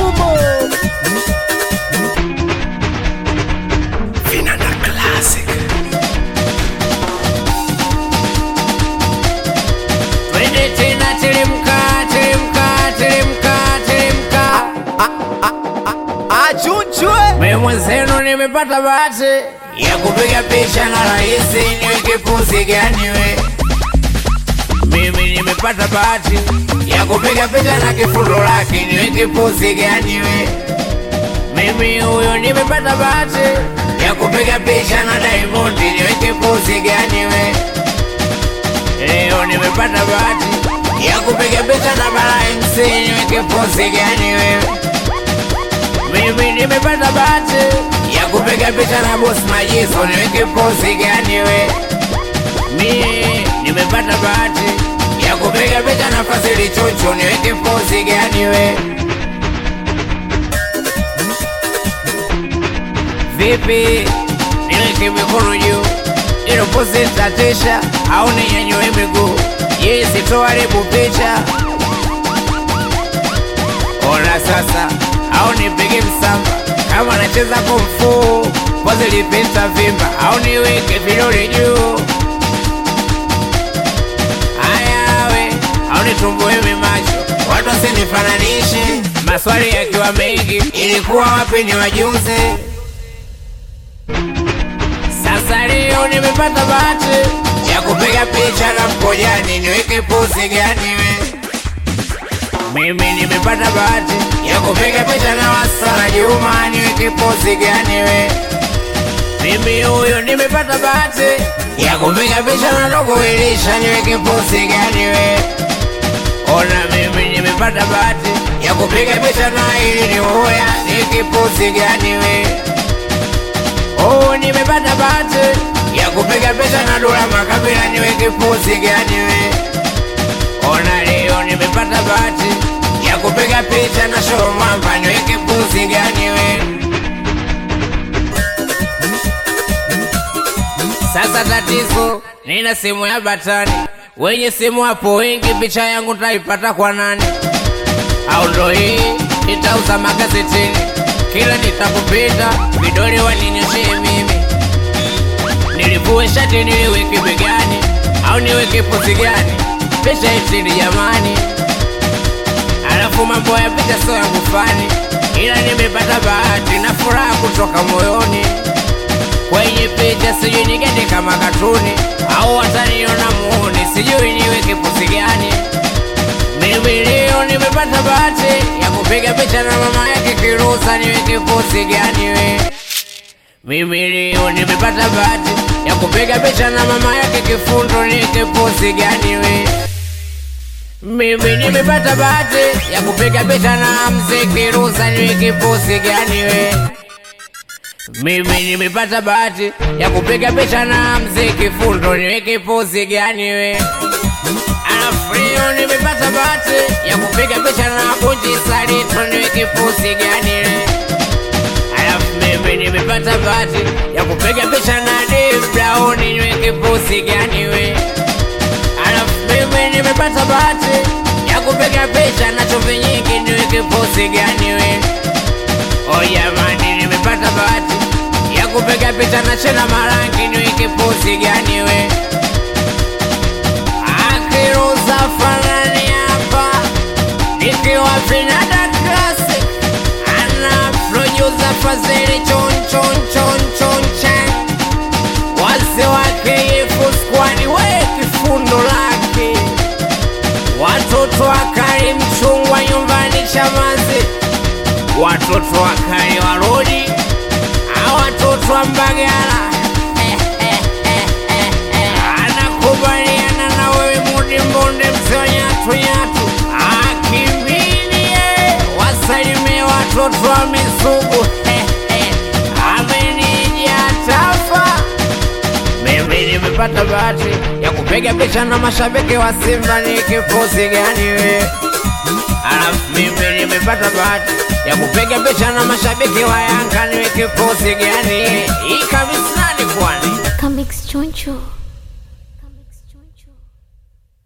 Fumo Vinanda Classic. Twende tena teremka, teremka, teremka, teremka. achunchwe Mimi mwenzenu nimepata bahati ya kupiga picha na rais, niweke pozi gani we? Mimi nimepata bahati ya kupiga picha na kifundo lake, niweke pozi gani we? Mimi huyo nimepata bahati ya kupiga picha na Diamond, niweke pozi gani we? Leo nimepata bahati ya kupiga picha na Bara MC, niweke pozi gani wewe? Mimi nimepata bahati ya kupiga picha na boss Majiso, niweke pozi gani we? Mimi nimepata bahati ya kupiga picha na Fazili Chuchu, niweke pozi gani we? Vipi, niweke mikono juu ilo pozi tatisha au ninyanyue miguu? Yeye sitoharibu picha Ona sasa, au nipige msamba kama nacheza kumfu, pozi lipita vimba, au niweke vidole juu. Haya we, au nitumbue macho, watu wasinifananishe, maswali yakiwa mengi, ilikuwa wapi ni wajuze. Sasa leo nimepata bahati ya kupiga picha na mkojani, niweke pozi gani we? Mimi nimepata bahati ya kupiga picha na Wasala Juma, niweke pozi gani we? Mimi huyo nimepata bahati ya kupiga picha na Dogo Elisha, niweke pozi gani we? Ona mimi nimepata bahati ya kupiga picha na ili ni uya, niweke pozi gani we? Oh, nimepata bahati ya kupiga picha na Dula Makabila, niweke pozi gani we? Ona leo nimepata bahati ya kupiga picha na show mwamba, niweke pozi gani we? Sasa tatizo, nina simu ya batani, wenye simu hapo wengi, picha yangu taipata kwa nani? Au ndo hii nitauza magazetini, kila nitakupita vidole waninyoshee mimi, nilivue shati niliweke begani, au niweke pozi gani? Picha itini jamani, alafu mambo ya picha sio yangu fani, ila nimepata bahati na furaha kutoka moyoni kwenye picha sijui nigende kama katuni au wataniona muone, sijui niweke pozi gani. Mimi leo nimepata bahati ya kupiga picha na mama yake Kirusa, niweke pozi gani we? Mimi leo nimepata bahati ya kupiga picha na mama yake Kifundo, niweke pozi gani we? Mimi nimepata bahati ya kupiga picha na mzee Kirusa, niweke pozi gani we? Mimi nimepata bahati ya kupiga picha na mzee Kifundo, niweke pozi gani we? Alafu leo nimepata bahati ya kupiga picha na Bunji Salito, niweke pozi gani we? Alafu mimi nimepata bahati ya kupiga picha na Dave Brown, niweke pozi gani we? Alafu mimi nimepata bahati ya kupiga picha na chumvi nyingi, niweke pozi gani we? Oh jamani, nimepata bahati ya kupiga picha na Chena Marangi, niweke pozi gani we? Akiruza fanani hapa nikiwa Vinanda Classic, ana producer Fazili chon chon chon chon chan, wazee wake Yefu squad, we kifundo lake, watoto wakali mchungwa nyumbani Chamazi watoto wakali warudi, a watoto wa Mbagala Eh, eh, eh, eh, eh. anakubaliana na wewe Mudi Mbonde, mzee wa nyatu nyatu, akimbilie wasalimie watoto wa Misugu Eh, eh. amenija tafa mimi nimepata bahati ya kupiga picha na mashabiki wa Simba, ni kipozi gani we? Alafu mimi nimepata bahati ya kupiga picha na mashabiki wa Yanga, niweke pozi gani? Hii kabisa ni kwani Comics Choncho.